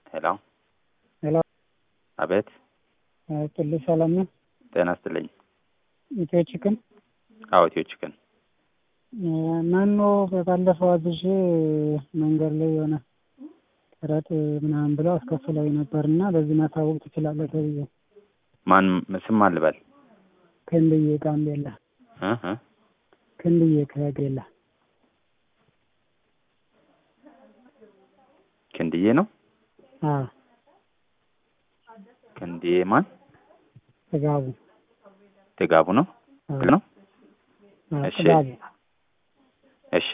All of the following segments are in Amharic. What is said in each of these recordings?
ሄሎ ሄሎ አቤት ጥልሽ ሰላም ነው? ጤና ይስጥልኝ። ኢትዮ ቺክን አዎ ኢትዮ ቺክን መኖ ባለፈው አዝዤ መንገድ ላይ የሆነ ጥረት ምናምን ብለው አስከፍለው ነበር እና በዚህ ማሳወቅ ትችላለህ ተብዬ ማን ስም ማን ልበል? ክንድዬ ጋምቤላ እ እ ክንድዬ ከጌላ ክንድዬ ነው። አዎ ክንድዬ ማን? ጥጋቡ ጥጋቡ ነው አዎ ነው። አዎ፣ እሺ። ጥጋቡ እሺ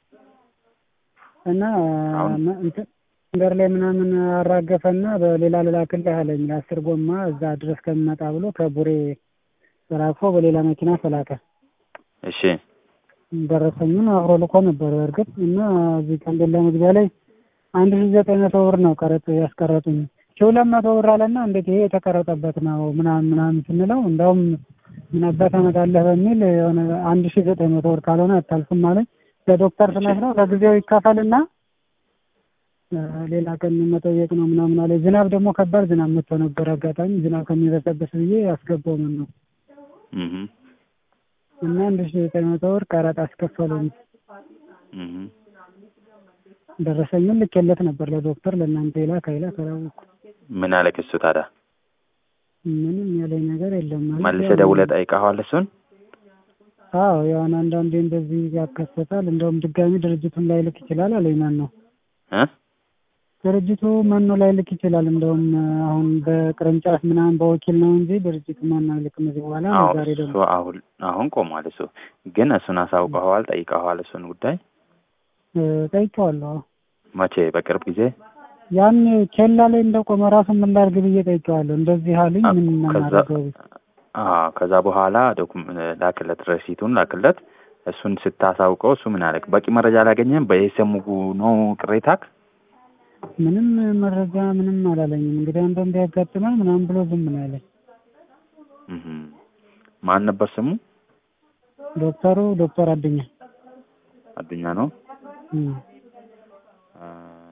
እና አሁን- መ- እንትን መንገድ ላይ ምናምን አራገፈና በሌላ ልላክልህ አለኝ ለአስር ጎማ እዛ ድረስ ከሚመጣ ብሎ ከቡሬ ተራክፎ በሌላ መኪና ተላከ። እሺ ደረሰኙን አብሮ ልኮ ነበር በእርግጥ እና እዚህ ጋምቤላ መግቢያ ላይ አንድ ሺ ዘጠኝ መቶ ብር ነው ቀረጥ ያስቀረጡኝ። ሺ ሁለት መቶ ብር አለና እንዴት ይሄ የተቀረጠበት ነው ምናምን ምናምን ስንለው እንደውም ምን አባት ታመጣለህ በሚል የሆነ አንድ ሺ ዘጠኝ መቶ ብር ካልሆነ አታልፍም አለኝ። ለዶክተር ስነግረው ለጊዜው ይከፈልና እ ሌላ ቀን መጠየቅ ነው ምናምን አለ። ዝናብ ደግሞ ከባድ ዝናብ መጥቶ ነበር አጋጣሚ ዝናብ ከሚበሰብስ ብዬ ያስገባው ምን ነው እህ እና አንድ ሺ ዘጠኝ መቶ ብር ቀረጥ አስከፈሉኝ። እህ ደረሰኙን ልኬለት ነበር ለዶክተር ለእናንተ ይላክ አይላክ አላወኩም። ምን አለ ክሱ ታዲያ? ምንም ያለኝ ነገር የለም ማለት መልሰህ ያው- ደውለህ ጠይቀኸዋል እሱን? አዎ ያውን አንዳንዴ እንደዚህ ያከሰታል። እንደውም ድጋሚ ድርጅቱን ላይ ልክ ይችላል አለኝ። ማን ነው እ ድርጅቱ መኖ ላይ ልክ ይችላል። እንደውም አሁን በቅርንጫፍ ምናምን በወኪል ነው እንጂ ድርጅቱ ማን አይልክም። እዚህ በኋላ አዎ ዛሬ እሱ ደግሞ አሁን አሁን ቆሟል። እሱ ግን እሱን አሳውቀኸዋል? ጠይቀኸዋል? እሱን ጉዳይ እ ጠይቄዋለሁ። መቼ? በቅርብ ጊዜ ያን ኬላ ላይ እንደቆመ ራሱ ምን ላድርግ ብዬ ጠይቄዋለሁ። እንደዚህ አሉኝ። ምን ከዛ እናደርገው? አዎ ከዛ በኋላ ዶኩም ላክለት፣ ረሲቱን ላክለት። እሱን ስታሳውቀው እሱ ምን አለክ? በቂ መረጃ አላገኘም? በኤስኤሙ ነው ቅሬታክ? ምንም መረጃ ምንም አላለኝም። እንግዲህ አንዳንዴ ያጋጥማል ምናምን ብሎ ዝም ነው ያለኝ። እህ ማን ነበር ስሙ? ዶክተሩ ዶክተር አድኛ አዱኛ ነው። እም። አ፣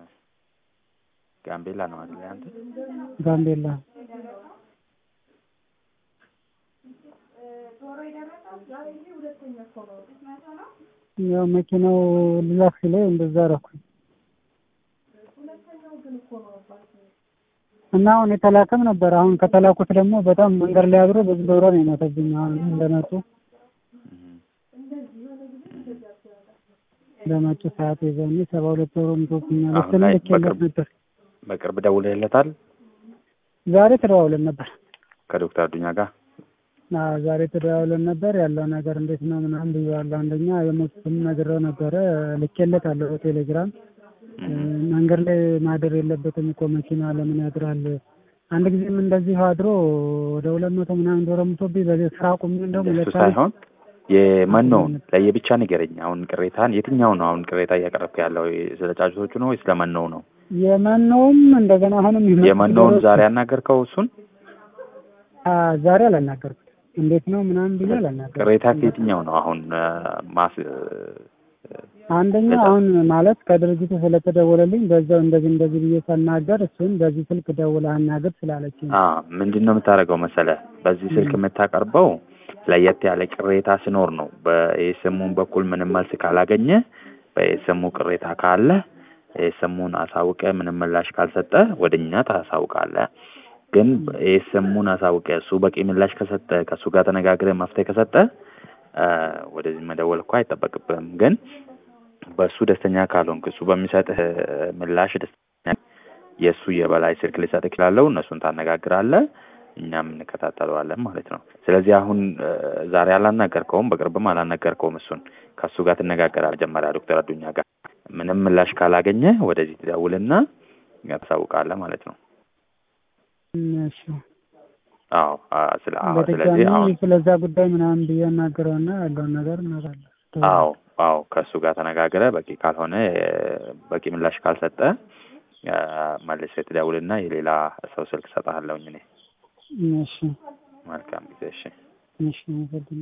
ጋምቤላ ነው አይደል አንተ? ጋምቤላ ያው መኪናው ልላክ ሲለኝ እንደዛ አደረኩኝ እና አሁን የተላከም ነበር። አሁን ከተላኩት ደግሞ በጣም መንገድ ላይ አድሮ ብዙ ዶሮ ነው የሞተብኝ። አሁን እንደመጡ በመጡ ሰዓት የዛኔ ሰባ ሁለት ዶሮ ሞቶብኛል። አሁን እሱንም ላይ ልኬለት በቅርብ- ነበር። በቅርብ ደውለህለታል ዛሬ ተደዋውለን ነበር። ከዶክተር አዱኛ ጋር? አዎ ዛሬ ተደዋውለን ነበር። ያለው ነገር እንዴት ነው ምናምን ብዬዋለሁ። አንደኛ የሞቱትም ነግሬው ነበረ ልኬለታለሁ በቴሌግራም እህ መንገድ ላይ ማደር የለበትም እኮ መኪና ለምን ያድራል? አንድ ጊዜም እንደዚሁ አድሮ ወደ ሁለት መቶ ምናምን ዶሮ ሙቶብኝ በዚህ ስራ ቁሜ እንደውም እሱ ሁለት ሳይሆን የመኖውን ለየብቻ ንገረኝ። አሁን ቅሬታን የትኛው ነው አሁን ቅሬታ እያቀረብክ ያለው? ስለ ጫጩቶቹ ነው ወይስ ለመኖው ነው? የመኖውም እንደገና አሁንም የመጡ የመኖውን ዶሮዎች- ዛሬ ያናገርከው እሱን? አ ዛሬ አላናገርኩት። እንዴት ነው ምናምን ብዬ አላናገርኩት። ቅሬታ ከየትኛው ነው አሁን አ፣ ማስ አንደኛ በዛ- አሁን ማለት ከድርጅቱ ስለተደወለልኝ በዛው እንደዚህ እንደዚህ ብዬ ሳናገር እሱን በዚህ ስልክ ደውለህ አናግር ስላለችኝ አ ምንድን ነው የምታደርገው መሰለህ? በዚህ ስልክ የምታቀርበው ለየት ያለ ቅሬታ ሲኖር ነው። በኤስኤሙን በኩል ምንም መልስ ካላገኘ በኤስኤሙ ቅሬታ ካለ ኤስኤሙን አሳውቀ ምንም ምላሽ ካልሰጠ ወደ እኛ ታሳውቃለህ። ግን ኤስኤሙን አሳውቀ እሱ በቂ ምላሽ ከሰጠ ከእሱ ጋር ተነጋግረህ መፍትሄ ከሰጠ አ፣ ወደዚህ መደወል እኮ አይጠበቅብህም። ግን በእሱ ደስተኛ ካልሆንክ እሱ በሚሰጥህ ምላሽ ደስተኛ የእሱ የበላይ ስልክ ሊሰጥ ይችላለው። እነሱን ታነጋግራለህ፣ እኛም እንከታተለዋለን ማለት ነው። ስለዚህ አሁን እ፣ ዛሬ አላናገርከውም፣ በቅርብም አላናገርከውም። እሱን ከእሱ ጋር ትነጋገራለህ መጀመሪያ ዶክተር አዱኛ ጋር። ምንም ምላሽ ካላገኘ ወደዚህ ትደውልና ታሳውቃለህ ማለት ነው። እሺ አዎ አ፣ ስለ አዎ፣ ስለዚህ አሁን በድጋሚ ስለዛ ጉዳይ ምናምን ብዬ አናግረውና ያለውን ነገር እናወራለን። አዎ አዎ ከእሱ ጋር ተነጋግረ በቂ ካልሆነ እ፣ በቂ ምላሽ ካልሰጠ እ፣ መልሰህ ትደውልና የሌላ ሰው ስልክ እሰጥሃለሁኝ እኔ። እሺ መልካም ጊዜ። እሺ እሺ